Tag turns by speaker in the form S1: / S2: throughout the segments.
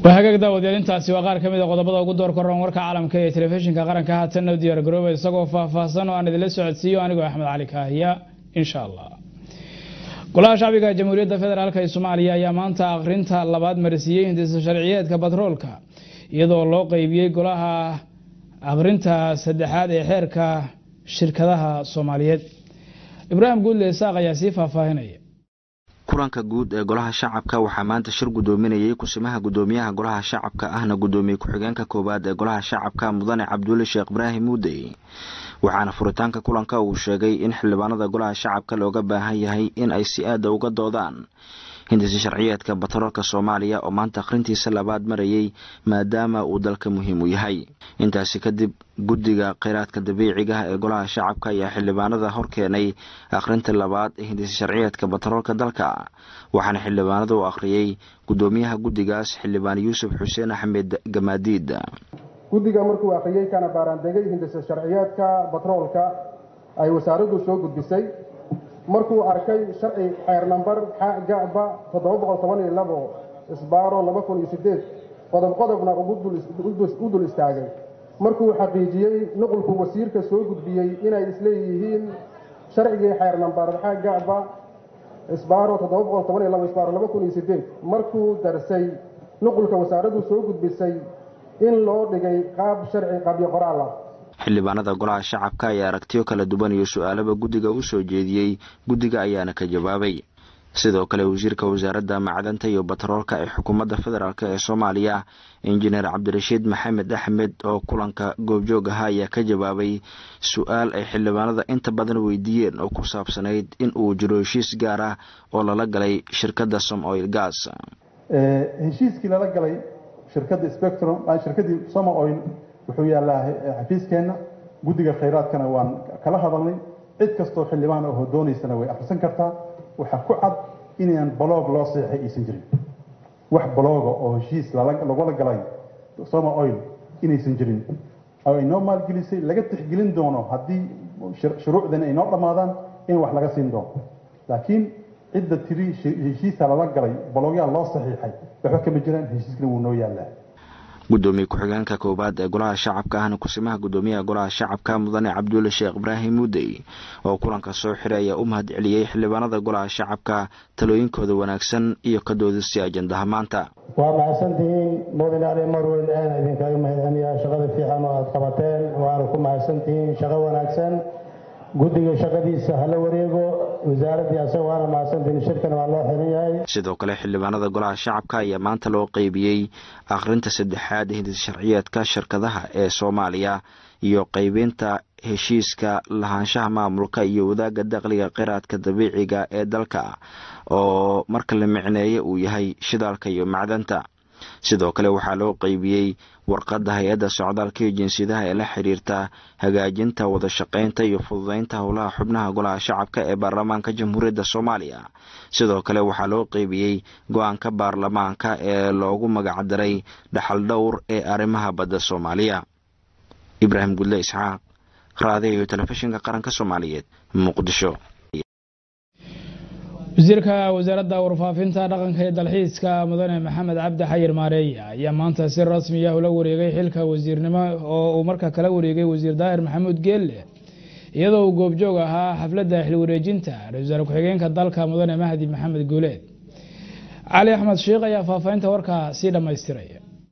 S1: waa hagaag daawadayaal intaasi waa qaar ka mid a qodobada ugu door koran warka caalamka ee telefishinka qaranka haatanna u diyaar garooba isagoo faahfaahsan oo aan idinla socodsiiyo anigoo axmed cali kaahiya insha allah golaha shacbiga jamhuuriyadda federaalk ee soomaaliya ayaa maanta akhrinta labaad marsiiyey hindisa sharciyeedka batroolka iyadoo loo qeybiyey golaha akhrinta saddexaad ee xeerka shirkadaha soomaaliyeed ibraahim guudle isaaq ayaa sii faahfaahinaya
S2: kulanka guud ee golaha shacabka waxaa maanta shir guddoominayay kusimaha guddoomiyaha golaha shacabka ahna guddoomiye ku-xigeenka koowaad ee golaha shacabka mudane cabdulle sheekh ibraahim muudey waxaana furitaanka kulanka uu sheegay in xildhibaanada golaha shacabka looga baahan yahay in ay si aada uga doodaan hindisi sharciyeedka batroolka soomaaliya oo maanta akhrintiisa labaad marayay maadaama uu dalka muhiim u yahay intaasi kadib guddiga kheyraadka dabiiciga ee golaha shacabka ayaa xildhibaanada hor keenay akhrinta labaad ee hindisi sharciyeedka batroolka dalka waxaana xildhibaanada u akhriyey guddoomiyaha guddigaas xildhibaan yuusuf xuseen axmed gamaadiid
S3: guddiga markuu akhriyey kana baaraandegay hindisa sharciyeedka batroolka ay wasaaraddu soo gudbisay markuu arkay sharci xeer nambar xgaba toddoba boqol toban iyo labo isbaaro laba kun iyo sideed qodob qodobna u dul istaagay markuu xaqiijiyey nuqulku wasiirka soo gudbiyey inay isleeyihiin sharcigii xeer nambar xgaba isbaaro toddoba boqol toban iyo labo isbaaro laba kun iyo sideed markuu darsay nuqulka wasaaraddu soo gudbisay in loo dhigay qaab sharci qabyo qoraal ah
S2: xildhibaanada golaha shacabka ayaa aragtiyo kala duwan iyo su-aalaba guddiga u soo jeediyey guddiga ayaana ka jawaabay sidoo kale wasiirka wasaaradda macdanta iyo batroolka ee xukuumadda federaalk ee soomaaliya injineer cabdirashiid maxamed axmed oo kulanka goobjoog ahaa ayaa ka jawaabay su-aal ay xildhibaanada inta badan weydiiyeen oo ku saabsanayd in uu jiro heshiis gaar ah oo lala galay shirkadda som oil gas
S4: heshiiskii lala galay shirkadda spectrum shirkaddii somo oil wuxuu yaallaa xafiiskeenna guddiga khayraadkana waan kala hadalnay cid kastoo xildhibaan oo doonaysana way akhrisan kartaa waxaa ku cad inaan baloog loo seexay aysan jirin wax balooga oo heshiis lagula galay somo oil inaysan jirin oo ay noo maalgelisay laga tixgelin doono haddii shuruucdan ay noo dhammaadaan in wax laga siin doono laakiin cidda tiri heshiisa lala galay baloogyaa loo saxiixay waxba kama jiraan heshiiskana wuu noo yaallaa
S2: guddoomiye ku-xigeenka koowaad ee golaha shacabka ahna kusimaha guddoomiyaha golaha shacabka mudane cabdulle sheekh ibraahim muudey oo kulanka soo xiray ayaa u mahad celiyey xildhibaanada golaha shacabka talooyinkooda wanaagsan iyo ka doodisay ajandaha maanta
S5: waa mahadsantihiin mudane ali marweyn aana idinkaga mahadceliyaa shaqada fiican oo aada qabateen waana ku mahadsantihiin shaqo wanaagsan guddiga shaqadiisa hala wareego wasaaraddii asaga waana mahadsantihiin shirkana waa loo xiran yahay
S2: sidoo kale xildhibaanada golaha shacabka ayaa maanta loo qeybiyey akhrinta saddexaad hindis sharciyeedka shirkadaha ee soomaaliya iyo qeybinta heshiiska lahaanshaha maamulka iyo wadaagga dakhliga kheyraadka dabiiciga ee dalka oo marka la micneeye uu yahay shidaalka iyo macdanta sidoo kale waxaa loo qeybiyey warqadda hay-adda socdaalka iyo jinsiyadaha ee la xiriirta hagaajinta wada shaqaynta iyo fududeynta howlaha xubnaha golaha shacabka ee baarlamaanka jamhuuriyadda soomaaliya sidoo kale waxaa loo qeybiyey go-aanka baarlamaanka ee loogu magacdaray dhaxal dhowr ee arrimaha badda soomaaliya ibraahim gudle isxaaq raadiyo iyo telefishinka qaranka soomaaliyeed muqdisho
S1: wasiirka wasaaradda warfaafinta dhaqanka iyo dalxiiska mudane maxamed cabdi xayir maareeye ayaa maanta si rasmi ah ula wareegay xilka wasiirnimo oo uu markaa kala wareegay wasiir daahir maxamuud geelle iyadoo uu goobjoog ahaa xafladda xilwareejinta ra-isul wasaare ku-xigeenka dalka mudane mahdi maxamed guuleed cali axmed sheikh ayaa faahfaahinta warkaa sii dhammaystiray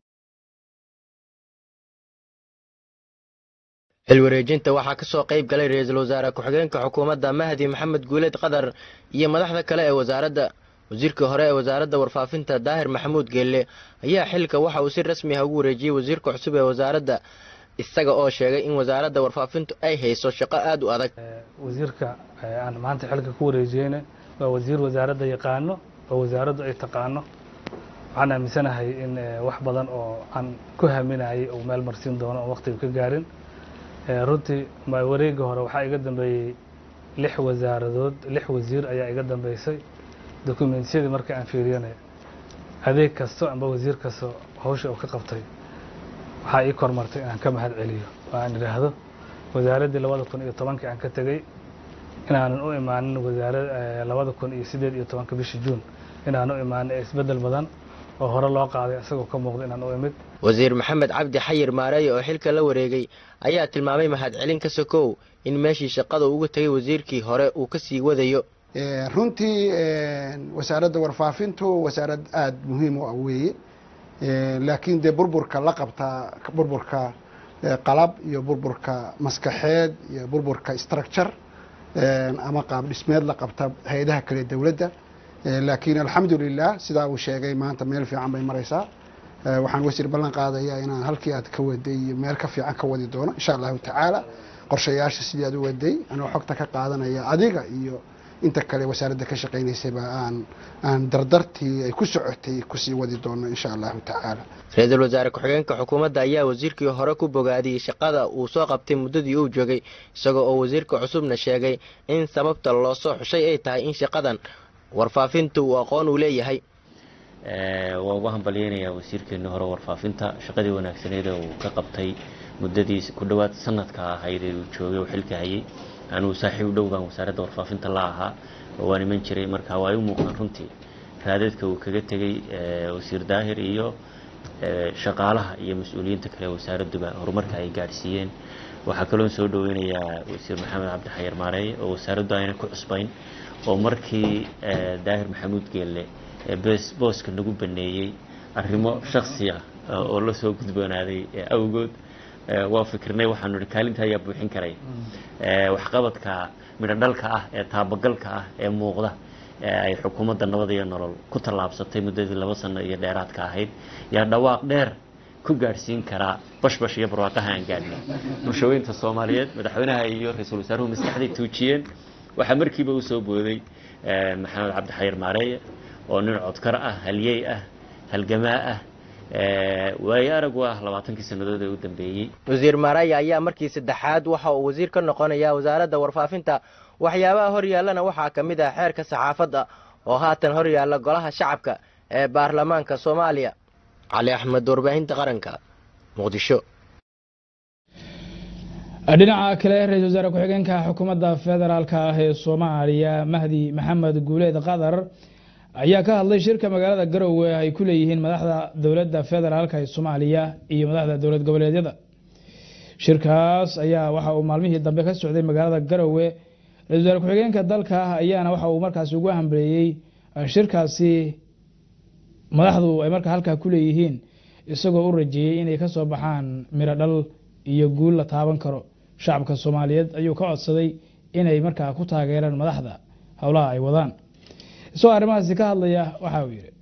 S6: xilwareejinta waxaa ka soo qayb galay ra-iisul wasaare ku-xigeenka xukuumadda mahdi maxamed guuleed qadar iyo madaxda kale ee wasaaradda wasiirkii hore ee wasaaradda warfaafinta daahir maxamuud geelle ayaa xilka waxa uu si rasmi ah ugu wareejiyey wasiirka cusub ee wasaaradda isaga oo sheegay in wasaaradda warfaafintu ay hayso shaqo aada u adag
S7: wasiirka aan maanta xilka ku wareejiyeyna waa wasiir wasaaradda yaqaano oo wasaaraddu ay taqaano waxaan aaminsanahay in wax badan oo aan ku haminayay uu meel marsiin doono oo waqtiga ka gaarin runtii wareega hore waxaa iga dambeeyey lix wasaaradood lix wasiir ayaa iga dambeysay dokumentiyadii marka aan fiiriyanay adeeg kasto amba wasiir kasto hawsha uu ka qabtay waxaa ii kormartay inaan ka mahad celiyo oo aan idhaahdo wasaaraddii labada kun iyo tobankii aan ka tegey inaanan u imaanin wasaara labada kun iyo siddeed iyo tobanka bishii juun inaan u imaanin ee isbeddel badan oo hore loo qaaday isagoo ka muuqda inaan u imid
S6: wasiir maxamed cabdi xayir maareeye oo xilka la wareegay ayaa tilmaamay mahadcelin ka sokow in meeshii shaqada uga tegay wasiirkii hore uu ka sii wadayo
S8: runtii wasaaradda warfaafintu wasaarad aada muhiim u ah weeye laakiin dee burburka la qabtaa burburka qalab iyo burburka maskaxeed iyo burburka structure ama qaab dhismeed la qabta hay-adaha kale dowladda laakiin alxamdulilah sidaa uu sheegay maanta meel fiican bay maraysaa waxaan wasiir ballan qaadayaa inaan halkii aad ka waday iyo meel ka fiican ka wadi doono insha allahu tacaala qorshayaasha sidii aad u waday anoo xogta ka qaadanaya adiga iyo inta kale wasaaradda ka shaqaynaysayba aan aan dardartii ay ku socotay kusii wadi doono insha allahu tacaala
S6: ra-iisul wasaare ku-xigeenka xukuumadda ayaa wasiirkii hore ku bogaadiyey shaqada uu soo qabtay muddadii uu joogay isagoo oo wasiirka cusubna sheegay in sababta loo soo xushay ay tahay in shaqadan warfaafinta uu aqoon uu leeyahay
S9: waa uga hambalyeynayaa wasiirkeeni hore warfaafinta shaqadii wanaagsaneed ee uu ka qabtay muddadii ku dhowaad sanadka ahayd ee uu joogay uu xilka hayay anuu saaxiib dhow baan wasaaradda warfaafinta la ahaa oo waan iman jiray marka waa u muuqdaan runtii raadeedka uu kaga tegey wasiir daahir iyo shaqaalaha iyo mas-uuliyiinta kale wasaaradduba horumarka ay gaadhsiiyeen waxaa kaloon soo dhaweynayaa wasiir maxamed cabdi xayar maareeye oo wasaaraddu ayna ku cusbayn oo markii daahir maxamuud geelle booska nagu baneeyey arrimo shaksi ah oo la soo gudboonaaday awgood waa fikirnay waxaanu ihi kaalinta ayaa buuxin karay waxqabadka midho dhalka ah ee taabagalka ah ee muuqda ay xukuumadda nabad iyo nolol ku tallaabsatay muddadii laba sano iyo dheeraadka ahayd yaa dhawaaq dheer ku gaadhsiin karaa bashbash iyo barwaaqaha aan gaadhnay bulshaweynta soomaaliyeed madaxweynaha iyo ra-iisul wasaaruhu maskaxday tuujiyeen waxaa markiiba u soo booday maxamed cabdi xayir maareeye oo nin codkar ah halyey ah halgamaa ah waayo arag u ah labaatankii sannadood ee u dambeeyey
S6: wasiir maaraya ayaa markii saddexaad waxa uu wasiir ka noqonayaa wasaaradda warfaafinta waxyaabaha hor yaallana waxaa ka mid ah xeerka saxaafadda oo haatan hor yaalla golaha shacabka ee baarlamaanka soomaaliya cali axmed warbaahinta qaranka muqdisho
S1: dhinaca kale ra-iisul wasaare ku-xigeenka xukuumadda federaalka ah ee soomaaliya mahdi maxamed guuleed qadar ayaa ka hadlay shirka magaalada garowe ay ku leeyihiin madaxda dowladda federaalka ee soomaaliya iyo madaxda dowlad goboleedyada shirkaas ayaa waxa uu maalmihii dambe ka socday magaalada garowe ra-isul wasaare ku-xigeenka dalka ayaana waxa uu markaasi ugu hambaleeyey shirkaasi madaxdu ay markaa halkaa ku leeyihiin isagoo u rajeeyey inay ka soo baxaan miro dhal iyo guul la taaban karo shacabka soomaaliyeed ayuu ka codsaday inay markaa ku taageeraan madaxda howlaha ay wadaan isagoo arrimahaasi ka hadlaya waxa uu yidhi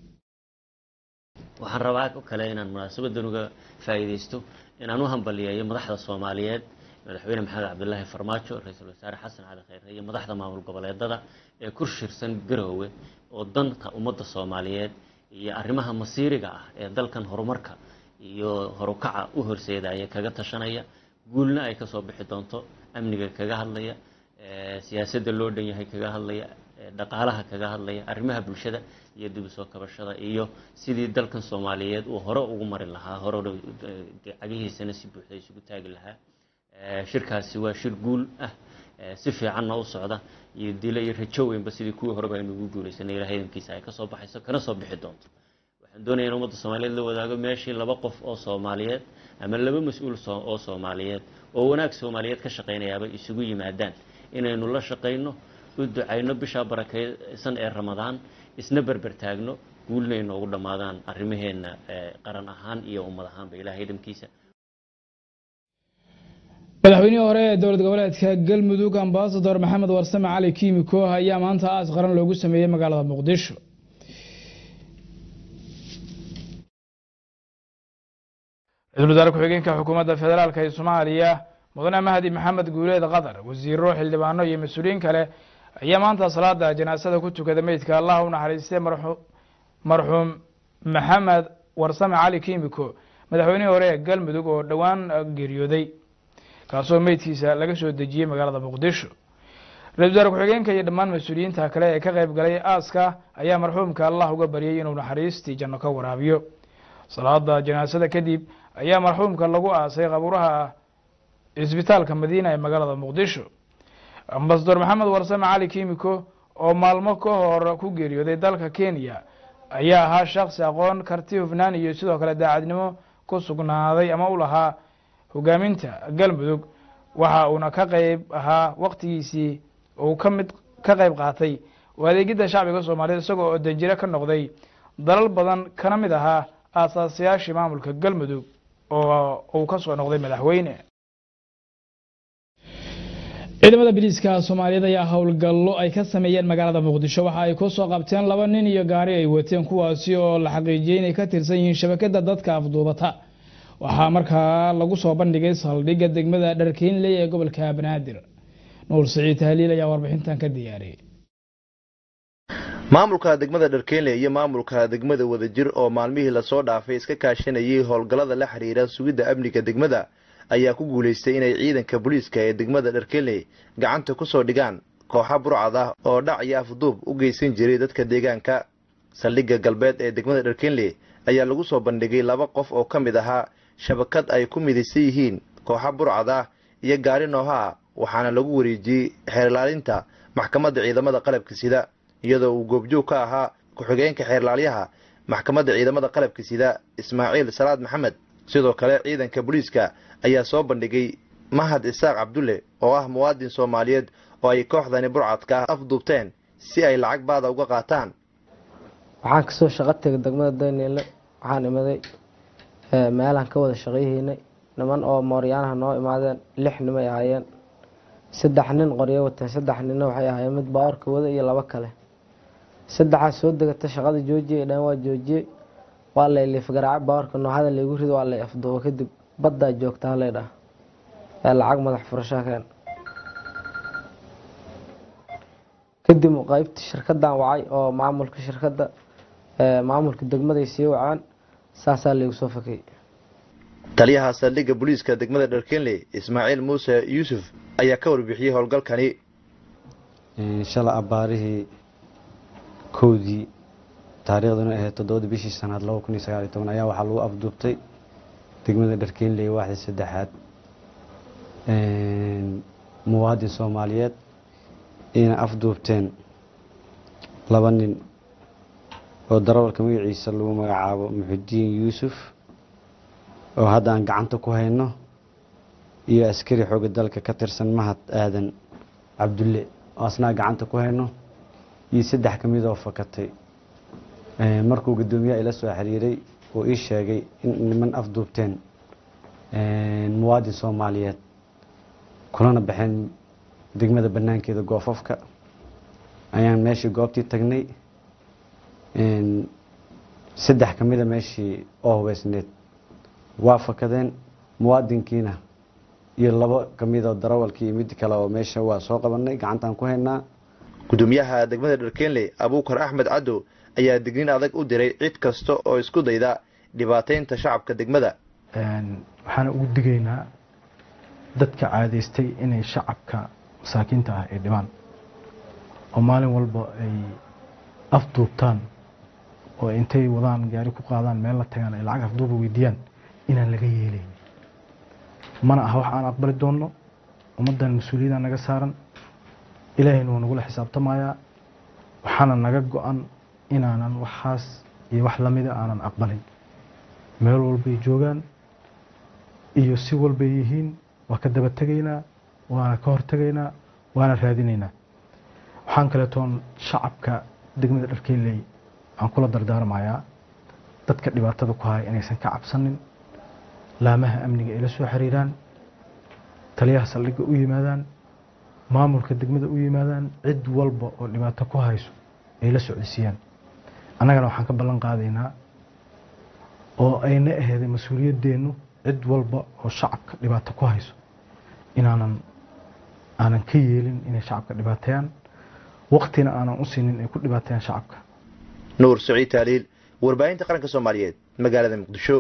S9: waxaan rabaa o kale inaan munaasabadan uga faa'iidaysto inaan u hambaliyeeyo madaxda soomaaliyeed madaxweyne maxamed cabdilaahi farmaajo ra-iisul wasaare xasan cali khayre iyo madaxda maamul goboleedada ee ku shirsan garoowe oo danta ummadda soomaaliyeed iyo arrimaha masiiriga ah ee dalkan horumarka iyo horukaca u horseedaya kaga tashanaya guulna ay ka soo bixi doonto amniga kaga hadlaya siyaasadda loo dhan yahay kaga hadlaya dhaqaalaha kaga hadlaya arrimaha bulshada iyo dib u soo kabashada iyo sidii dalkan soomaaliyeed uu hore ugu mari lahaa hore cagihiisana si buuxda isugu taagi lahaa shirkaasi waa shir guul ah si fiicanna u socda iyo dilo iyo rajo weynba sidii kuwii horeba aynu ugu guulaysanay ilahay idinkiisa ay kasoo baxayso kana soo bixi doonto waxaan doonaya in ummadda soomaaliyeed la wadaago meeshii laba qof oo soomaaliyeed ama laba mas-uul oo soomaaliyeed oo wanaag soomaaliyeed ka shaqaynayaaba isugu yimaadaan inaynu la shaqayno u ducayno bishaa barakeysan ee ramadaan isna berber taagno guulna inoogu dhammaadaan arrimaheenna qaran ahaan iyo ummad ahaanba ilahay dhamkiisa
S1: madaxweynihii hore ee dowlad goboleedka galmudug ambasador maxamed warsame cali kiimiko ayaa maanta aas qaran loogu sameeyey magaalada muqdisho ra-isul wasaare ku-xigeenka xukuumadda federaalk ee soomaaliya mudane mahdi maxamed guuleed qatar wasiiro xildhibaano iyo mas-uuliyiin kale ayaa maanta salaada janaasada ku tukada meydka allah u naxariistay marxuum maxamed warsame cali kiimiko madaxweynihii hore ee galmudug oo dhowaan geeriyooday kaasoo meydkiisa laga soo dejiyey magaalada muqdisho ra-isul wasaare ku-xigeenka iyo dhammaan mas-uuliyiinta kale ee ka qayb galay aaska ayaa marxuumka allah uga baryay inuu naxariistii janno ka waraabiyo salaada janaasada kadib ayaa marxuumka lagu aasay qabuuraha cisbitaalka madiina ee magaalada muqdisho ambasador maxamed warsame cali kiimiko oo maalmo ka hor ku geeriyooday dalka kenya ayaa ahaa shaksi aqoon karti hufnaan iyo sidoo kale daacadnimo ku sugnaaday ama u lahaa hogaaminta galmudug waxa uuna ka qeyb ahaa waqtigiisii uu ka mid ka qeyb qaatay oo adeegidda shacbiga soomaaliyeed isagoo oo danjire ka noqday dalal badan kana mid ahaa aasaasayaashii maamulka galmudug oo uu ka soo noqday madaxweyne ciidamada biliiska soomaaliyeed ayaa howlgallo ay ka sameeyeen magaalada muqdisho waxa ay kusoo qabteen laba nin iyo gaari ay wateen kuwaasi oo la xaqiijiyey inay ka tirsan yihiin shabakada dadka afduubata waxaa markaa lagu soo bandhigay saldhigga degmada dharkeynley ee gobolka banaadir nuur siciid tahliil ayaa warbixintan ka diyaariyey
S10: maamulka degmada dharkeynley iyo maamulka degmada wadajir oo maalmihii lasoo dhaafay iska kaashanayay howlgallada la xiriira sugidda amniga degmada ayaa ku guulaystay inay ciidanka booliiska ee degmada dharkeynley gacanta ku soo dhigaan kooxa burcad ah oo dhac iyo afduub u geysan jiray dadka deegaanka saldhigga galbeed ee degmada dharkeynley ayaa lagu soo bandhigay laba qof oo ka mid ahaa shabakad ay ku midaysan yihiin kooxa burcad ah iyo gaari nooha ah waxaana lagu wareejiyey xeerlaalinta maxkamadda ciidamada qalabka sida iyadoo uu goobjoog ka ahaa ku-xigeenka xeerlaalyaha maxkamadda ciidamada qalabka sida ismaaciil salaad maxamed sidoo kale ciidanka booliiska ayaa soo bandhigay mahad isaaq cabdulle oo ah muwaadin soomaaliyeed oo ay kooxdani burcadka ah afduubteen si ay lacag baada uga qaataan
S11: waxaan kasoo shaqo tegay degmada daniele waxaan imaday meelaan ka wada shaqayhaynay niman oo mooryaanaha noo imaadeen lix nimay ahaayeen saddex nin qoryo wateen saddex ninna waxay ahaayeen mid baawarka wada iyo labo kale saddexaas soo degata shaqada joojiyay dhan waa joojiyey waa lay liifgaraaca baawarka nooxada laygu rido waa lay afduubo kadib baddaa joogtaa laydhaha ee lacag madax furashaa keen kadib qeybtii shirkadan wacay oo maamulka shirkadda maamulka degmaday sii wacaan saasaa laygu soo fakay
S10: taliyaha saldhigga booliiska degmada dharkenley ismaaciil muuse yuusuf ayaa ka warbixiyey howlgalkani
S12: shala abbaarihii kowdii taariikhduna ahayd toddobadii bishii sanaad laba kun iyo sagaal iyo toban ayaa waxaa lagu afduubtay degmada dharkenley waaxda saddexaad muwaadin soomaaliyeed ina afduubteen laba nin oo darawalka magaciisa lagu magacaabo muxudiin yuusuf oo hadda aan gacanta ku hayno iyo askari xooga dalka ka tirsan mahad aadan cabdulle oo asnaa gacanta ku hayno iyo saddex ka mid oo fakatay markuu guddoomiyaha ila soo xiriiray uu ii sheegay in niman afduubteen muwaadin soomaaliyeed kulana baxeen degmada banaankeeda goofafka ayaan meeshii goobtii tagnay saddex ka mida meeshii oo hubeysneed waa fakadeen muwaadinkiina iyo labo ka midoo darawalkii iyo mid kale oo meesha waa soo qabanay gacantaan ku haynaa
S10: gudoomiyaha degmada dharkenley abuukar axmed caddow ayaa digniin adag u diray cid kasta oo isku dayda dhibaateynta shacabka degmada
S13: waxaana ugu digaynaa dadka caadaystay inay shacabka masaakiinta ah ay dhibaan oo maalin walba ay afduubtaan oo intay wadaan gaari ku qaadaan meel la tagaan ay lacag afduuba weydiiyaan inaan laga yeelayn mana aha wax aan aqbali doonno ummaddan mas-uuliyadda naga saaran ilaahayna wuu nagula xisaabtamayaa waxaana naga go-an inaanan waxaas iyo wax lamida aanan aqbalin meel walbay joogaan iyo si walbay yihiin waa ka daba tegaynaa waana ka hortegaynaa waana raadinaynaa waxaan kaleetoon shacabka degmada dharkeynley aan kula dardaarmayaa dadka dhibaatada ku haya inaysan ka cabsanin laamaha amniga ay la soo xiriiraan taliyaha saldhigga u yimaadaan maamulka degmada u yimaadaan cid walba oo dhibaato ku hayso ay la socodsiiyaan annagana waxaan ka ballan qaadaynaa oo ayna aheeday mas-uuliyadeennu cid walba oo shacabka dhibaato ku hayso inaanan aanan ka yeelin inay shacabka dhibaateeyaan waqtina aanan u siinin ay ku dhibaateeyaan shacabka
S10: nuur saciid taaliil warbaahinta qaranka soomaaliyeed magaalada muqdisho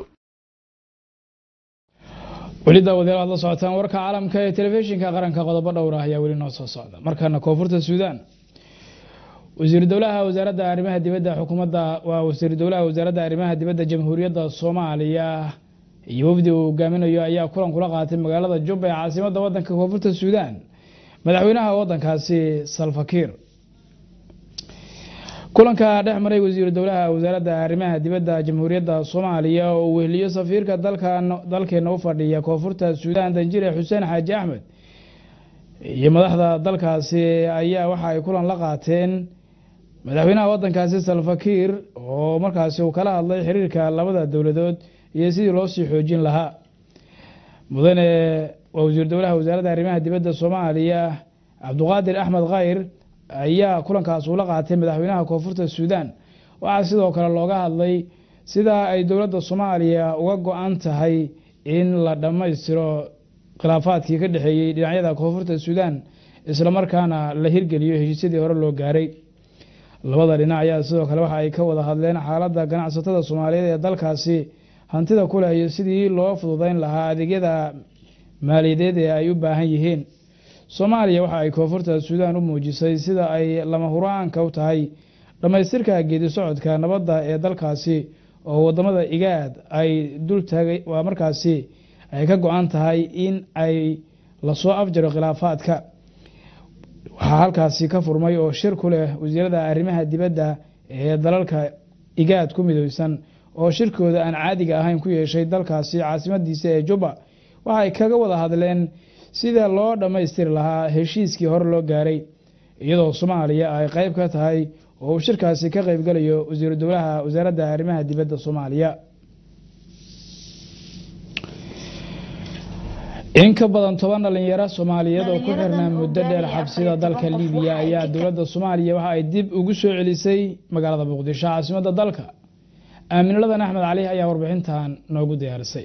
S1: weli daawadayaal aad la socotaan warka caalamka ee telefishinka qaranka qodobo dhowr ah ayaa weli noo soo socda markaana koonfurta suudaan wasiiru dowlaha wasaaradda arrimaha dibadda xukuumadda waa wasiiru dowlaha wasaaradda arrimaha dibadda jamhuuriyadda soomaaliya iyo wafdi uu hogaaminayo ayaa kulan kula qaatay magaalada jubba ee caasimadda wadanka koonfurta suudaan madaxweynaha wadankaasi salfakiir kulanka dhex maray wasiiru dowlaha wasaaradda arrimaha dibadda jamhuuriyadda soomaaliya oo uu weheliyo safiirka dalkeena u fadhiya koonfurta suudaan danjire xuseen xaaji axmed iyo madaxda dalkaasi ayaa waxa ay kulan la qaateen madaxweynaha wadankaasi salfakiir oo markaasi uu kala hadlay xiriirka labada dowladood iyo sidii loo sii xoojin lahaa mudane waa wasiiru dowlaha wasaaradda arrimaha dibadda soomaaliya cabduqaadir axmed khayr ayaa kulankaas ula qaatay madaxweynaha koonfurta suudaan waxaa sidoo kale looga hadlay sida ay dowladda soomaaliya uga go-an tahay in la dhammaystiro khilaafaadkii ka dhexeeyey dhinacyada koonfurta suudaan islamarkaana la hirgeliyo heshiisyadii hore loo gaaray labada dhinac ayaa sidoo kale waxa ay ka wada hadleen xaaladda ganacsatada soomaaliyeed ee dalkaasi hantida ku leh iyo sidii loo fududeyn lahaa adeegyada maaliyadeed ee ay u baahan yihiin soomaaliya waxa ay koonfurta suudaan u muujisay sida ay lama huraanka u tahay dhammaystirka geedi socodka nabadda ee dalkaasi oo wadamada igaad ay dultaagay waa markaasi ay ka go-an tahay in ay lasoo afjaro khilaafaadka waxaa halkaasi ka furmay oo shir ku leh wasiirada arrimaha dibadda ee dalalka igaad ku midooysan oo shirkooda aan caadiga ahayn ku yeeshay dalkaasi caasimadiisa ee juba waxay kaga wada hadleen sida loo dhammaystiri lahaa heshiiskii hore loo gaaray iyadoo soomaaliya ay qeyb ka tahay oo uu shirkaasi ka qeybgalayo wasiiru dowlaha wasaaradda arrimaha dibadda soomaaliya in ka badan toban dhalinyaro soomaaliyeed oo ku xirnaa muddo dheer xabsida dalka libiya ayaa dowladda soomaaliya waxa ay dib ugu soo celisay magaalada muqdisho caasimadda dalka aaminuladan axmed cali ayaa warbixintan noogu diyaarisay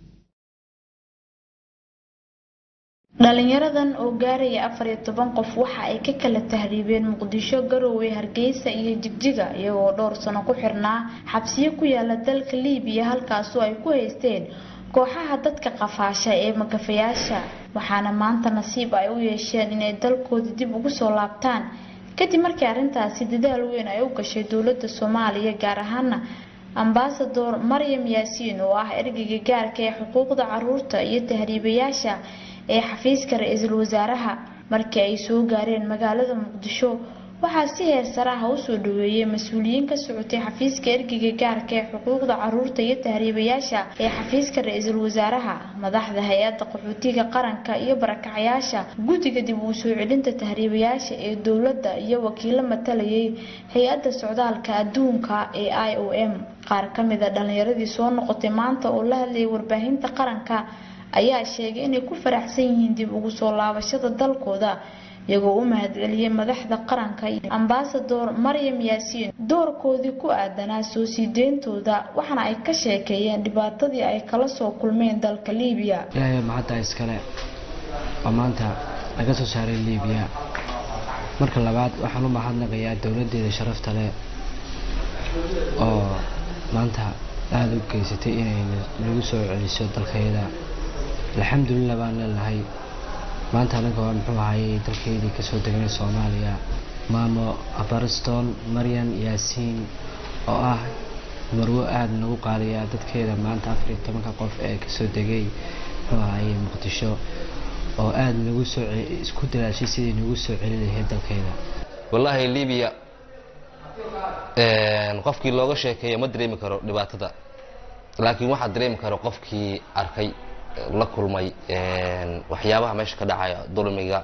S14: dhalinyaradan oo gaaraya afar iyo toban qof waxa ay ka kala tahriibeen muqdisho garowe hargeysa iyo jigjiga iyagoo dhowr sano ku xirnaa xabsiyo ku yaala dalka liibiya halkaasoo ay ku haysteen kooxaha dadka qafaasha ee makafayaasha waxaana maanta nasiib ay u yeesheen inay dalkooda dib ugu soo laabtaan kadib markii arrintaasi dadaal weyn ay u gashay dowladda soomaaliya gaar ahaana ambasador maryam yaasiin oo ah ergeyga gaarka ee xuquuqda caruurta iyo tahriibayaasha ee xafiiska ra-iisul wasaaraha markii ay soo gaareen magaalada muqdisho waxaa si heer saraha usoo dhaweeyay mas-uuliyiin ka socotay xafiiska ergeyga gaarka ee xuquuqda caruurta iyo tahriibayaasha ee xafiiska ra-iisul wasaaraha madaxda hay-adda qaxootiga qaranka iyo barakacayaasha guddiga dib uu soo celinta tahriibayaasha ee dowladda iyo wakiilo matalayay hay-adda socdaalka adduunka ee i o m qaar ka mid a dhalinyaradii soo noqotay maanta oo la hadlayay warbaahinta qaranka ayaa sheegay inay ku faraxsan yihiin dib ugu soo laabashada dalkooda iyagoo u mahadceliyey madaxda qaranka ambasador maryam yaasiin doorkoodii ku aadanaa soo sii deyntooda waxaana ay ka sheekeeyeen dhibaatadii ay kala soo kulmeen dalka liibiya
S15: ilaahay mahadda iskale oo maanta laga soo saaray liibiya marka labaad waxaan u mahadnaqayaa dowladeeda sharafta leh oo maanta aada u geysatay inay nagu soo celiso dalkayada alxamdulilah baan leenahay maanta anaga waa muxuu ahayey dalkeydii kasoo degnay soomaaliya maamo abariston maryan yaasiin oo ah marwo aada nagu qaaliya dadkeeda maanta afar iyo tobanka qof ee kasoo degay muxuu ahayey muqdisho oo aada nagu soo isku dalaashay sidii nagu soo celin lahayd dalkeeda
S16: wallaahi libiya qofkii looga sheekeeyo ma dareemi karo dhibaatada laakiin waxaa dareemi karo qofkii arkay la kulmay waxyaabaha meesha ka dhacaya dulmiga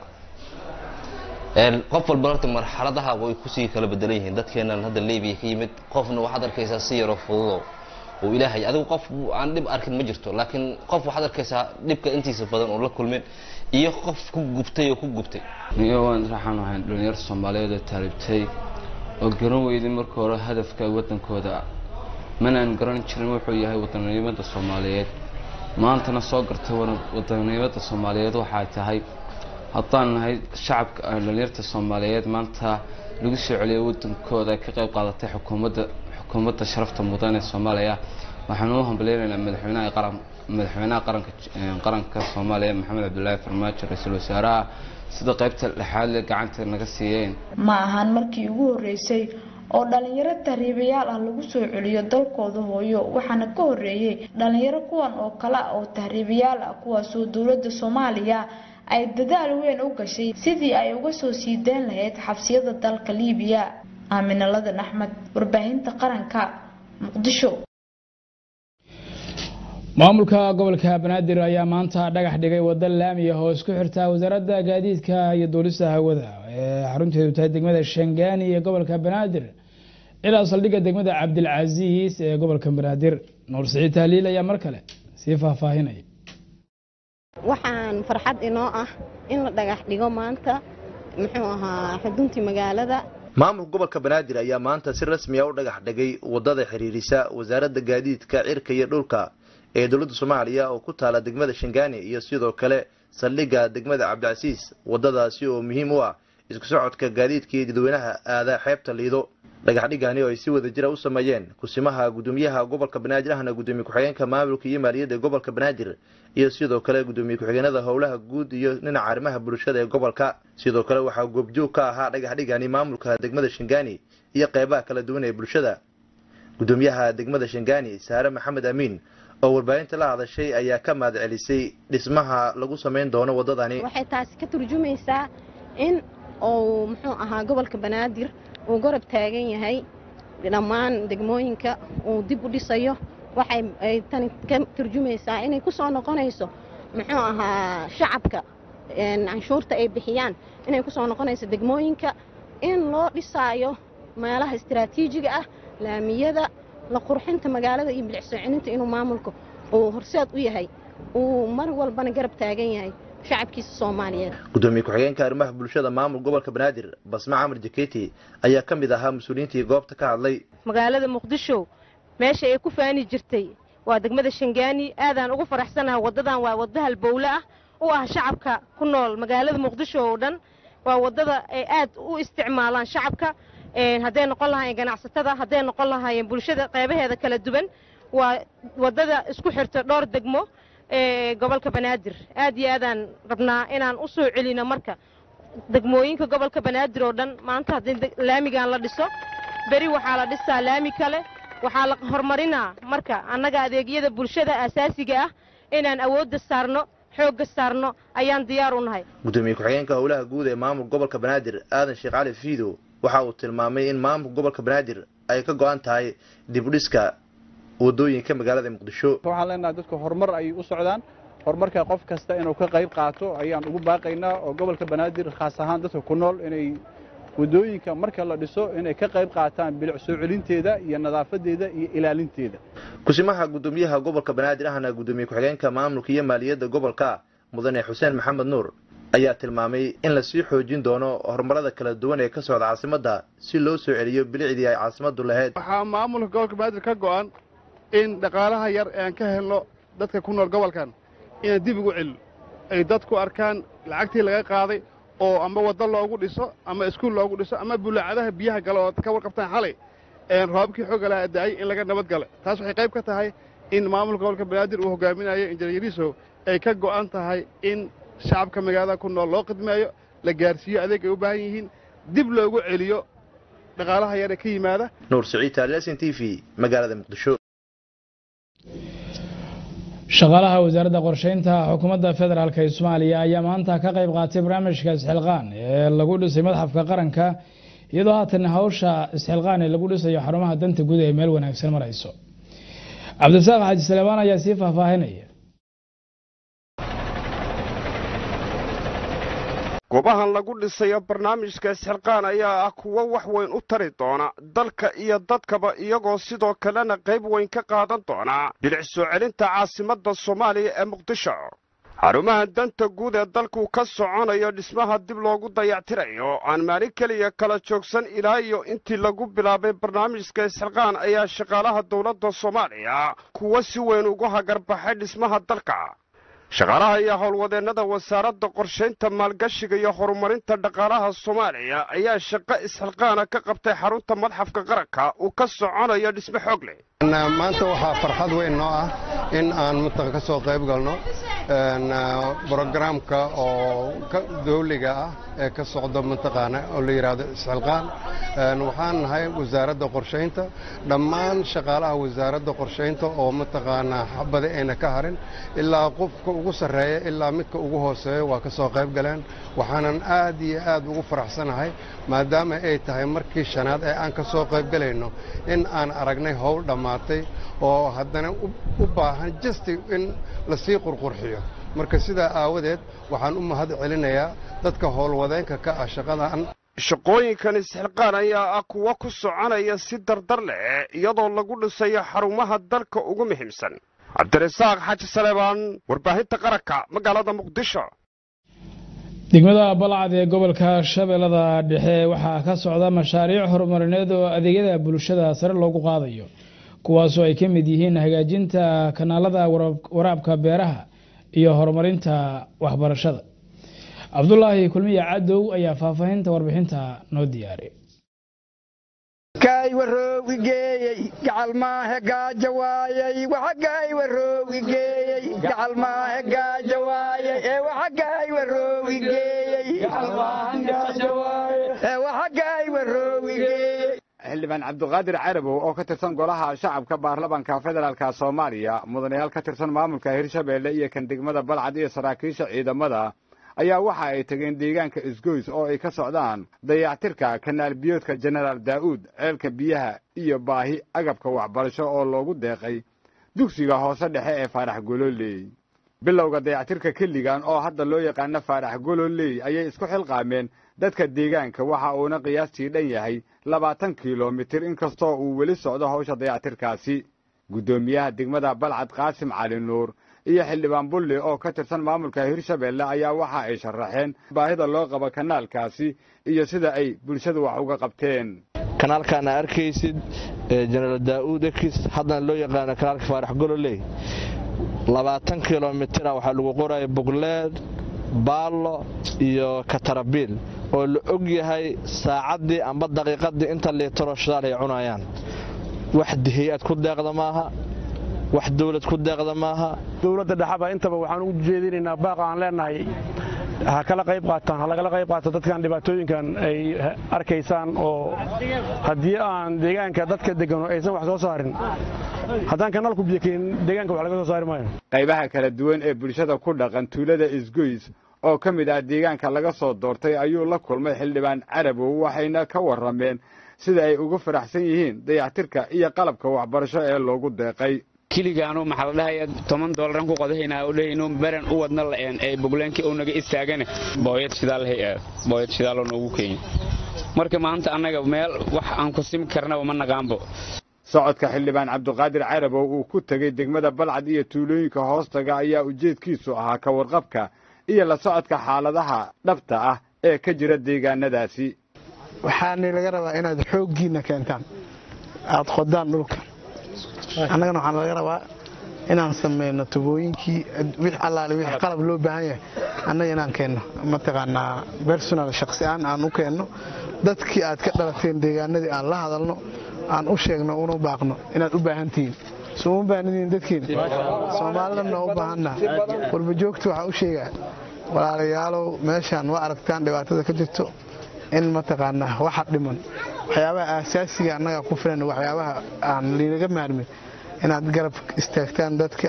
S16: qof walba horta marxaladaha way kusii kala bedelan yihiin dadkeenan hadda libiya ka yimid qofna waxaad arkaysaa si yaroo fududo uu ilaahay adigu qof aan dhib arkin ma jirto laakiin qof waxaad arkaysaa dhibka intiisa badan oo la kulmin iyo qof ku gubtay oo ku gubtay
S17: niyo waan raxaan ahayn dhalinyar soomaaliyeed oo taalibtay oo garan weyday marka hore hadafka wadankooda manaan garan jirin wuxuu yahay wadanimada soomaaliyeed maantana soo gartay wadanimada soomaaliyeed waxay tahay haddaan nahay shacabka dhalinyarta soomaaliyeed maanta lagu soo celiyay wadankooda ka qayb qaadatay xukuumadda xukuumadda sharafta mudan ee soomaaliya waxaan u hambaleynaynaa madaxweynaha qaran madaxweynaha qaranka qaranka soomaaliya maxamed cabdulaahi farmaajo ra-iisul wasaaraha sida qaybta dhexaad le gacanta naga siiyeen
S14: ma ahan markii ugu horeysay oo dhalinyaro tahriibayaal ah lagu soo celiyo dalkooda hooyo waxaana ka horeeyey dhalinyaro kuwan oo kale ah oo tahriibayaal ah kuwaasoo dowladda soomaaliya ay dadaal weyn u gashay sidii ay uga soo sii dayn lahayd xabsiyada dalka liibiya aamina ladan axmed warbaahinta qaranka muqdisho
S1: maamulka gobolka banaadir ayaa maanta dhagax dhigay wado laamiya oo isku xirta wasaaradda gaadiidka iyo duulista hawada ee xarunteedu tahay degmada shangaani ee gobolka banaadir ilaa saldhigga degmada cabdilcasiis ee gobolka banaadir nuur siciid tahliil ayaa mar kale sii faahfaahinaya
S18: waxaan farxad inoo ah in la dhagax dhigo maanta muxuu ahaa xuduntii magaalada
S10: maamulka gobolka banaadir ayaa maanta si rasmiya u dhagax dhigay wadada xiriirisa wasaaradda gaadiidka cirka iyo dhulka ee dowladda soomaaliya oo ku taala degmada shangaani iyo sidoo kale saldhigga degmada cabdicasiis wadadaasi oo muhiim u ah isku socodka gaadiidka iyo dadweynaha aadaa xeebta liido dhagaxdhigani oo ay si wada jira u sameeyeen kusimaha gudoomiyaha gobolka banaadir ahna gudoomiye ku-xigeenka maamulka iyo maaliyadda gobolka banaadir iyo sidoo kale gudoomiye ku-xigeenada howlaha guud iyo dhinaca arrimaha bulshada ee gobolka sidoo kale waxaa goobjoog ka ahaa dhagaxdhigani maamulka degmada shangaani iyo qeybaha kala duwan ee bulshada gudoomiyaha degmada shangaani saare maxamed amiin oo warbaahinta la hadashay ayaa ka mahad celisay dhismaha lagu samayn doono wadadani
S18: waxay taasi ka turjumaysaa in uu muxuu ahaa gobolka banaadir uu garab taagan yahay dhammaan degmooyinka uu dib u dhisayo waxay ay tani ka turjumaysaa inay ku soo noqonayso muxuu ahaa shacabka canshuurta ay bixiyaan inay ku soo noqonayso degmooyinka in loo dhisaayo meelaha istiraatiijiga ah laamiyada la qurxinta magaalada iyo bilic soo celinta inuu maamulka uu horseed u yahay uu mar walbana garab taagan yahay shacabkiisa soomaaliyeed
S10: gudoomiye ku-xigeenka arrimaha bulshada maamul gobolka banaadir basme camar jaketi ayaa ka mid ahaa mas-uuliyiintii goobta ka hadlay
S19: magaalada muqdisho meesha ay ku faani jirtay waa degmada shangaani aadaan ugu faraxsanaha waddadan waa wadda halbowle ah u ah shacabka ku nool magaalada muqdisho oo dhan waa waddada ay aad u isticmaalaan shacabka hadday noqon lahaayeen ganacsatada hadday noqon lahaayeen bulshada qeybaheeda kala duwan waa waddada isku xirta dhowr degmo ee gobolka banaadir aad iyo aadaan rabnaa inaan u soo celino marka degmooyinka gobolka banaadir oo dhan maanta haddii laamigan la dhiso beri waxaa la dhisaa laami kale waxaa la horumarinaa marka annaga adeegyada bulshada asaasiga ah inaan awoodda saarno xoogga saarno ayaan diyaar u nahay
S10: gudoomiye ku-xigeenka howlaha guud ee maamulka gobolka banaadir aadan sheekh cali fiido waxa uu tilmaamay in maamulka gobolka banaadir ay ka go-an tahay dibudhiska wadooyinka magaalada muqdisho
S20: waxaan leenahay dadku horumar ay u socdaan horumarka qof kasta inuu ka qayb qaato ayaan ugu baaqaynaa oo gobolka banaadir khaas ahaan dadka ku nool inay wadooyinka marka la dhiso inay ka qayb qaataan bilic soo celinteeda iyo nadaafadeeda iyo ilaalinteeda
S10: kusimaha gudoomiyaha gobolka banaadir ahna gudoomiye ku-xigeenka maamulka iyo maaliyadda gobolka mudane xuseen maxamed nuur ayaa tilmaamay in lasii xoojin doono horumarada kala duwan ee ka socda caasimadda si loo soo celiyo bilicdii ay caasimaddu lahayd
S21: waxaa maamulka gobolka banaadir ka go'an in dhaqaalaha yar ee aan ka helno dadka ku nool gobolkan inaan dib ugu celino ay dadku arkaan lacagtii laga qaaday oo ama waddo loogu dhiso ama iskuul loogu dhiso ama bulaacadaha biyaha gale oo ka warqabtaan xalay roobabkii xoogga laha da'ay in laga nabad gala taas waxay qayb ka tahay in maamulka gobolka banaadir uu hogaaminayo injineeriso ay ka go'an tahay in shacabka magaalada ku nool loo khidmeeyo la gaarsiiyo adeeg ay u baahan yihiin dib loogu celiyo dhaqaalaha yar ee ka yimaada
S10: nuur siciid taaliyasin t v magaalada muqdisho
S1: shaqaalaha wasaaradda qorsheynta xukuumadda federaalk ee soomaaliya ayaa maanta ka qayb qaatay barnaamijka isxilqaan ee lagu dhisay madxafka qaranka iyadoo haatan hawsha isxilqaan ee lagu dhisayo xarumaha danta guud ee meel wanaagsan marayso cabdisaaq xaaji saleebaan ayaa sii faahfaahinaya
S22: goobahan lagu dhisayo barnaamijka isxilqaan ayaa ah kuwo wax weyn u tari doona dalka iyo dadkaba iyagoo sidoo kalena qayb weyn ka qaadan doona bilic soo celinta caasimadda soomaaliya ee muqdisho xarumaha danta guud ee dalku ka soconayo dhismaha dib loogu dayactirayo aan maalin keliya kala joogsan ilaa iyo intii lagu bilaabay barnaamijka isxilqaan ayaa shaqaalaha dowladda soomaaliya kuwo si weyn ugu hagarbaxay dhismaha dalka shaqaalaha iyo howlwadeennada wasaaradda qorshaynta maalgashiga iyo horumarinta dhaqaalaha soomaaliya ayaa shaqo isxilqaana ka qabtay xarunta madxafka qaranka uu ka soconayo dhisme xoog leh
S23: maanta waxaa farxad weyn noo ah in aan mutan ka soo qayb galno
S3: brogramka oo dawliga ah ee ka socda mataqaana oo la yidhaahdo isxilqaan waxaan nahay wasaaradda qorshaynta dhammaan shaqaalaha wasaaradda qorshaynta oo mataqaanaa xabada ayna ka harin ilaa qofka ugu sarreeya ilaa midka ugu hooseeya waa ka soo qayb galeen waxaanan aad iyo aad ugu faraxsanahay maadaama ay tahay markii shanaad ee aan ka soo qayb galayno in aan aragnay howl dhammaatay oo haddana u baahan justi in lasii qurqurxiyo marka sidaa aawadeed waxaan u mahad celinayaa dadka howlwadeenka ka ah shaqadan
S22: shaqooyinkan isxilqaan ayaa ah kuwa ku soconaya si dardar leh iyadoo lagu dhisayo xarumaha dalka ugu muhiimsan cabdirasaaq xaaji saleebaan warbaahinta qaranka magaalada muqdisho
S1: degmada balcad ee gobolka shabeellada dhexe waxaa ka socda mashaariic horumarineed oo adeegyada bulshada sare loogu qaadayo kuwaasoo ay ka mid yihiin hagaajinta kanaalada waraabka beeraha iyo horumarinta waxbarashada cabdulaahi kulmiya cadow ayaa faahfaahinta warbixinta noo diyaariy
S4: kay waroogi geeyey gacal maahe gaaja waayey waxagay waroogi geeyey gacal maahe gaaja waayey ee waxagay waroogi geeyey ee waxagay waroogi geeyey
S23: xildhibaan cabdiqaadir carabow oo ka tirsan golaha shacabka baarlamanka federaalka soomaaliya mudanayaal ka tirsan maamulka hirshabeelle iyo kan degmada balcad iyo saraakiisha ciidamada ayaa waxa ay tageen deegaanka isgoys oo ay ka socdaan dayactirka kanaal biyoodka jenaraal daa'uud ceelka biyaha iyo baahi agabka waxbarasho oo loogu deeqay dugsiga hoose dhexe ee faarax gololey bilowga dayactirka keligan oo hadda loo yaqaano faarax gololey ayay isku xilqaameen dadka deegaanka waxa uuna qiyaastii dhan yahay labaatan kilomitir inkastoo uu weli socdo hawsha dayactirkaasi guddoomiyaha degmada balcad qaasim cali nuur iyo xildhibaan bulli oo ka tirsan maamulka hirshabeelle ayaa waxa ay sharaxeen baahida loo qabo kanaalkaasi iyo sida ay bulshadu wax uga qabteen
S24: kanaalkaana arkaysid jenaraal daa'uud ekis haddana loo yaqaano kanaalka faarax gololey labaatan kilomitira waxaa lagu qoraya bugleed baallo iyo katarabiil oo la og yahay saacaddii amba daqiiqaddii inta liitaro shidaal ay cunayaan wax hay-ad ku deeqda maaha wax dawlad ku deeqda maaha
S25: dowladda dhexaba intaba waxaan ugu jeedinaynaa baaqa aan leenahay ha kala qayb qaataan ha lagala qayb qaato dadkan dhibaatooyinkan ay arkaysaan oo haddii aan deegaanka dadka degano aysan wax soo saarin haddaan kanaalku biyo keenin deegaanka wax laga soo saari maayo
S23: qaybaha kala duwan ee bulshada ku dhaqan tuulada isgoys oo ka mid ah deegaanka laga soo doortay ayuu la kulmay xildhibaan carabow waxayna ka warrameen sida ay ugu faraxsan yihiin dayactirka iyo qalabka waxbarasho ee loogu deeqay
S26: kiligaanu maxaa la dhahaya toban doolaraan ku qodahaynaa oo dhehayno baran u wadna la'een ee bugleenkii uu naga istaagane booyad shidaal hay aad booyad shidaaloo noogu keenya marka maanta annaga meel wax aan ku simi karnaba ma naqaanbo
S23: socodka xildhibaan cabdiqaadir carabow uu ku tegey degmada balcad iyo tuulooyinka hoostaga ayaa ujeedkiisu ahaa ka warqabka iyo la socodka xaaladaha dhabta ah ee ka jira deegaanadaasi
S27: waxaana laga rabaa inaad xooggiinna keentaan aad qodaan dhulka annagana waxaan laga rabaa inaan samayno tubooyinkii wix allaale wix qalab loo baahan yahay annaga inaan keenno mataqaanaa personal shakhsi aan aan u keenno dadkii aad ka dhalateen deegaanadii aan la hadalno aan u sheegno una baaqno inaad u baahan tihiin soo uma baahnidiin dadkiin soomaalidana u baahanna warbajoogta waxaa u sheegaa walaalayaalow meeshaan waa aragtaan dhibaatada ka jirto in mataqaanaa waxa dhiman waxyaabaha aasaasiga annaga ku filan waxyaabaha aan liinaga maarmin inaad garab istaagtaan dadka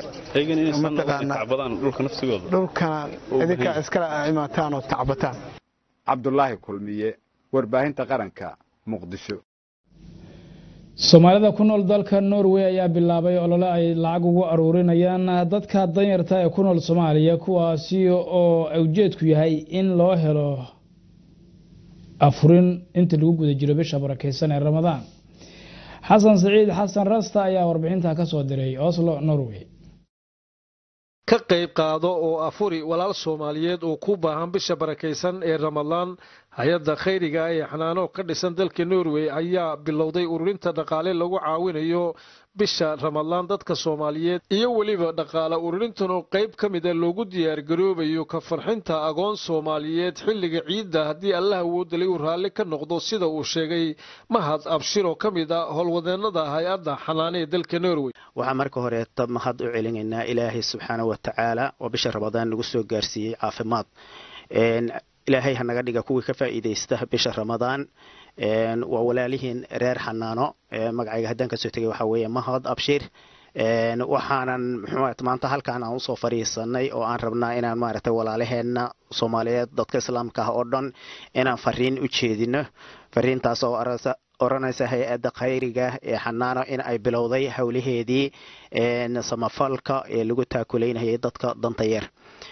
S27: dhulkana idinkaa iskala imaataan oo tacbataan
S23: cabdulaahi kulmiye warbaahinta qaranka muqdisho
S1: soomaalida ku nool dalka norway ayaa bilaabay olole ay lacag ugu aruurinayaan dadka danyarta ee ku nool soomaaliya kuwaasi oo ujeedku yahay in loo helo afurin inta lagu guda jiro bisha barakeysan ee ramadaan xasan siciid xasan rasta ayaa warbixinta ka soo diray oslo norway
S28: ka qayb qaado oo afuri walaal soomaaliyeed oo ku baahan bisha barakaysan ee ramadaan
S2: hay-adda khayriga ee xanaano ka dhisan dalka norway ayaa bilowday ururinta dhaqaale lagu caawinayo bisha ramadaan dadka soomaaliyeed iyo weliba dhaqaale ururintan oo qayb ka mida loogu diyaargaroobayo ka farxinta agoon soomaaliyeed xilliga ciidda haddii allah awoodalay uu raalli ka noqdo sida uu sheegay mahad abshir oo ka mid a howlwadeenada hay-adda xanaane ee dalka norway
S5: waxaan marka horeeta mahad u celinaynaa ilaahay subxaana wa tacaala oo bisha ramadaan nagu soo gaarsiiyey caafimaad ilaahay hanaga dhiga kuwii ka faa'iidaysta bisha ramadaan waa walaalihiin reer xanaano magacayga haddaan kasoo tegay waxaa weeye mahad abshir waxaanan muxuu maanta halkaan aan usoo fadhiisanay oo aan rabnaa inaan maaragtay walaalaheenna soomaaliyeed dadka islaamka ah oo dhan inaan fariin u jeedino fariintaas oo oranaysa hay-adda khayriga ee xanaano in ay bilowday howlaheedii samafalka ee lagu taakulaynayay dadka danta yar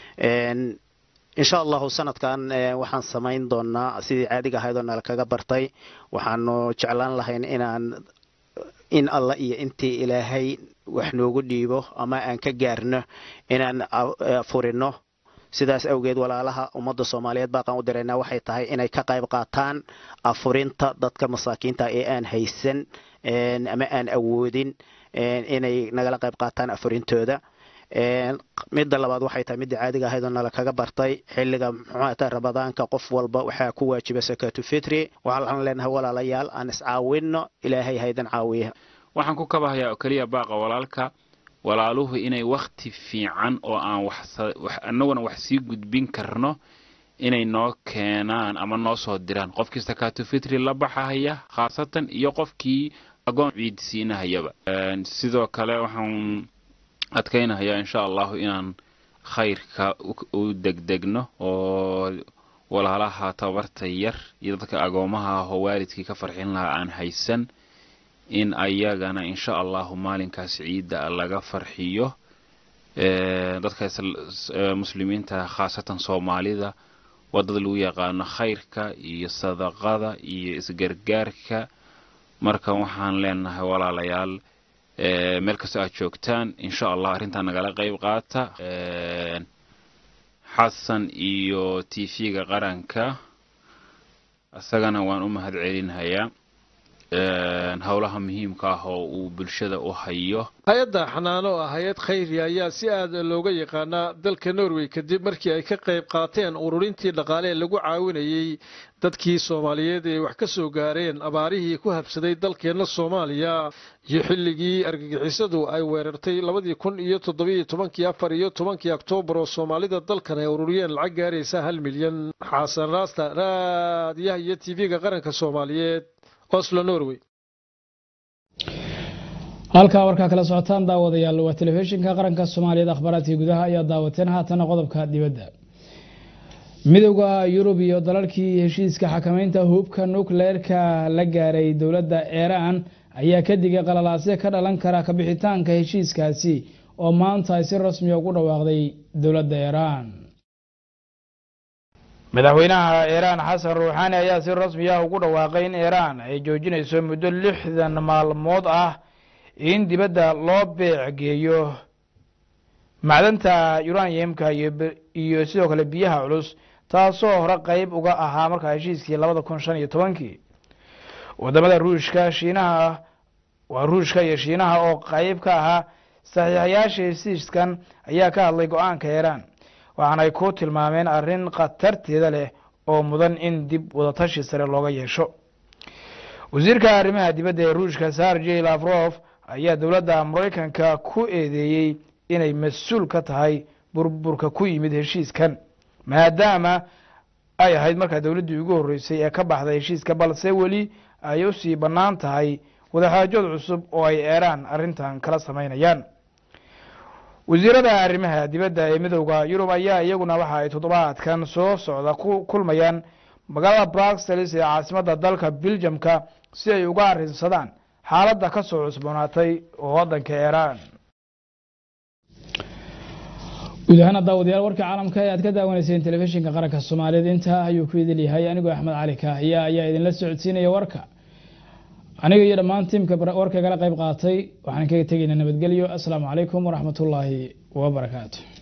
S5: insha allahu sanadkan waxaan samayn doonaa sidii caadiga ahayd oo nala kaga bartay waxaanu jeclaan lahayn inaan in alla iyo intii ilaahay wax noogu dhiibo ama aan ka gaarno inaan furino sidaas awgeed walaalaha ummadda soomaaliyeed baaqaan u diraynaa waxay tahay inay ka qayb qaataan afurinta dadka masaakiinta ee aan haysan ama aan awoodin inay nagala qayb qaataan afurintooda midda labaad waxay tahay midda caadiga ahayd oo nala kaga bartay xilliga muxuata ramadaanka qof walba waxaa ku waajiba sakaatu fitri waxaan leenahay walaalayaal aan iscaawinno ilaahay haydan caawiya
S6: waxaan ku kabahayaa oo keliya baaqa walaalka walaaluhu inay wakti fiican oo aan annaguna wax sii gudbin karno inay noo keenaan ama noo soo diraan qofkii sakaatu fitri la baxahaya khaasatan iyo qofkii agoon ciid siinahayaba sidoo kale waxaan adkaynahayaa insha allahu inaan khayrka u degdegno oo walaalaha tabarta yar iyo dadka agoomaha ahoo waalidkii ka farxin lahaa aan haysan in ayagana insha allahu maalinkaas ciidda laga farxiyo dadka muslimiinta khaasatan soomaalida wadada lagu yaqaano khayrka iyo sadaqada iyo isgargaarka marka waxaan leenahay walaalayaal meel kastoo aad joogtaan insha allah arrintaa nagala qayb qaata xasan iyo t v-ga qaranka isagana waan u mahad celinhayaa howlaha muhiimka ah oo uu bulshada u hayo
S2: hay-adda xanaano ah hay-ad khayri ayaa si aada looga yaqaanaa dalka norway kadib markii ay ka qayb qaateen ururintii dhaqaale ee lagu caawinayey dadkii soomaaliyeed ee wax ka soo gaareen abaarihii ku habsaday dalkeenna soomaaliya iyo xilligii argagixisadu ay weerartay labadii kun iyo toddobiyo tobankii afar iyo tobankii oktoobar oo soomaalida dalkan ay ururiyeen lacag gaaraysa hal milyan xasan raasta raadiyaha iyo t v-ga qaranka soomaaliyeed oslo norway
S1: halkaa warkaa kala socotaan daawadayaal waa telefishinka qaranka soomaaliyeed akhbaaraadkii gudaha ayaa daawateen haatana qodobka dibadda midowda yurub iyo dalalkii heshiiska xakamaynta hubka nukleerka la gaaray dowladda iiraan ayaa ka digay qalalaasyo ka dhalan kara kabixitaanka heshiiskaasi oo maanta ay si rasmiya ugu dhawaaqday dowladda iiraan madaxweynaha iiraan xasan ruuxaani ayaa si rasmi ah ugu dhawaaqay in iiraan ay joojinayso muddo lixdan maalmood ah in dibadda loo beecgeeyo macdanta uraniumka iyo sidoo kale biyaha culus taasoo hore qeyb uga ahaa markaa heshiiskii labada kun shan iyo tobankii wadamada ruushka shiinaha waa ruushka iyo shiinaha oo qeyb ka ahaa saxiixayaasha heshiiskan ayaa ka hadlay go-aanka iiraan waxaanay ku tilmaameen arrin khatarteeda leh oo mudan in dib wadatashi sare looga yeesho wasiirka arrimaha dibadda ee ruushka sergey lafrof ayaa dowladda maraykanka ku eedeeyey inay mas-uul ka tahay burburka ku yimid heshiiskan maadaama ay ahayd markaa dowladdii ugu horreysay ee ka baxday heshiiska balse weli ay u sii bannaan tahay wadaxaajood cusub oo ay eeraan arrintan kala samaynayaan wasiirada arrimaha dibadda ee midowda yurub ayaa iyaguna waxa ay toddobaadkan soo socda ku kulmayaan magaalada bruxelles ee caasimadda dalka beljamka si ay uga arrinsadaan xaaladda ka soo cusboonaatay oo waddanka iiraan guud ahaan daawadayaal warka caalamka ee aad ka daawanayseen telefishinka qaranka soomaaliyeed intaa ayuu ku idil yahay anigoo axmed cali kaahiya ayaa idinla socodsiinaya warka aniga iyo dhammaan tiimka warka igala qayb qaatay waxaan kaga tegaynaa nabadgelyo asalaamu calaykum waraxmatullaahi wabarakaatu